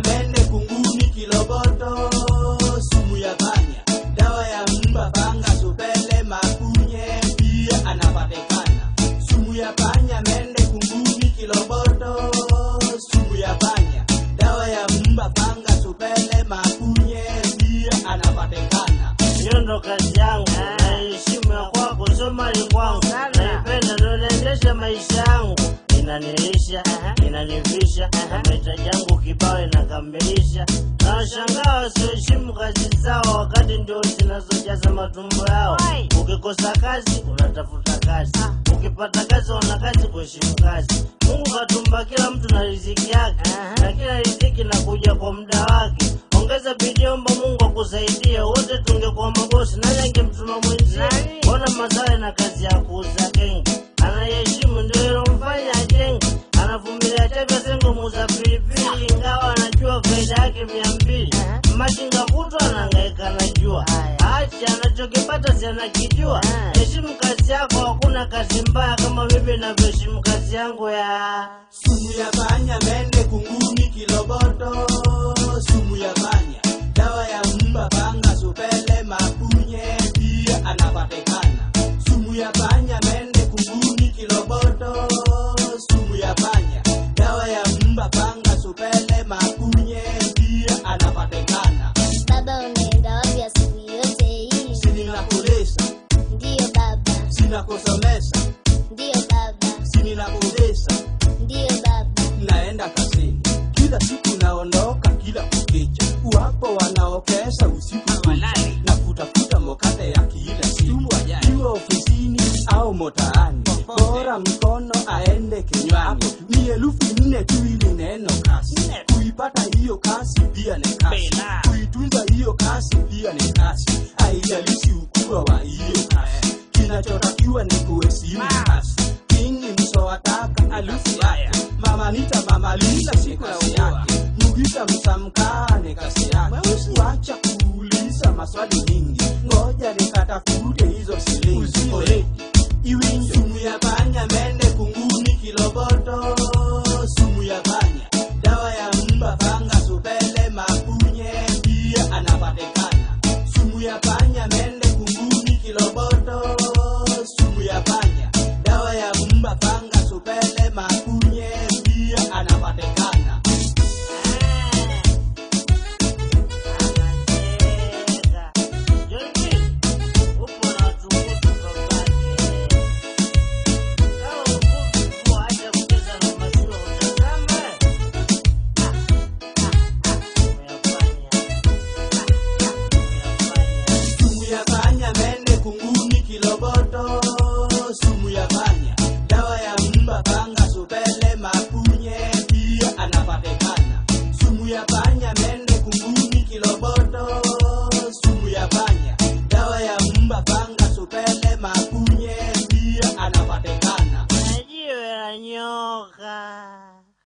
mende, kunguni, kiloboto, sumu ya panya, dawa ya mba, panga, supele, makunye, pia anapatikana. Sumu ya panya, mende, kunguni, kiloboto, sumu ya panya, dawa ya mba, panga, supele, makunye, pia anapatikana. hiyo ndo kazi yangu naheshimu ya kwako sio mali kwangu naipenda ndo naendesha maisha yangu inanilisha inanivisha mahitaji yangu kibao inakamilisha na washangaa wasioheshimu kazi zao wakati ndio zinazojaza matumbo yao ukikosa kazi unatafuta kazi ukipata kazi wana kazi kuheshimu kazi mungu katumba kila mtu na riziki yake na kila riziki nakuja kwa muda wake ongeza bidii omba mungu akusaidie wote tungekuwa mabosi nani angemtuma mwenzie mbona masawe na kazi ya kuuza genge anayeheshimu ndio ilomfanya ajenge anavumilia chavya sengo muuza pilipili ingawa anajua faida yake mia mbili machinga kutwa anahangaika na jua achi anachokipata si anakijua heshimu kazi yako hakuna kazi mbaya kama mimi navyoheshimu kazi yangu ya Sumu ya panya, mende, kunguni, kiloboto, sumu ya panya, dawa ya mba, panga, supele, makunye, pia anapatikana. Sumu ya panya, mende, kunguni, kiloboto, sumu ya panya, dawa ya mba, panga, supele, makunye, pia anapatikana. Baba unaenda wapi asubuhi yote hii? Sini nakulesa, Ndiyo baba, sina kusomesa, ndiyo baba, sini nakulesa, ndiyo baba. naenda kazini kila siku naondoka kila kukicha wapo wanaokesha usiku kucha na kutafuta mokate ya kila siku iwe ofisini au motaani bora mkono aende kinywani ni elfu nne tu ili neno kasi kuipata hiyo kasi pia ni kasi kuitunza hiyo kasi pia ni kasi haijalishi ukubwa wa hiyo kasi kinachotakiwa ni kuheshimu kasi kingi msowataka alufu yake mama nita mama lila siku ya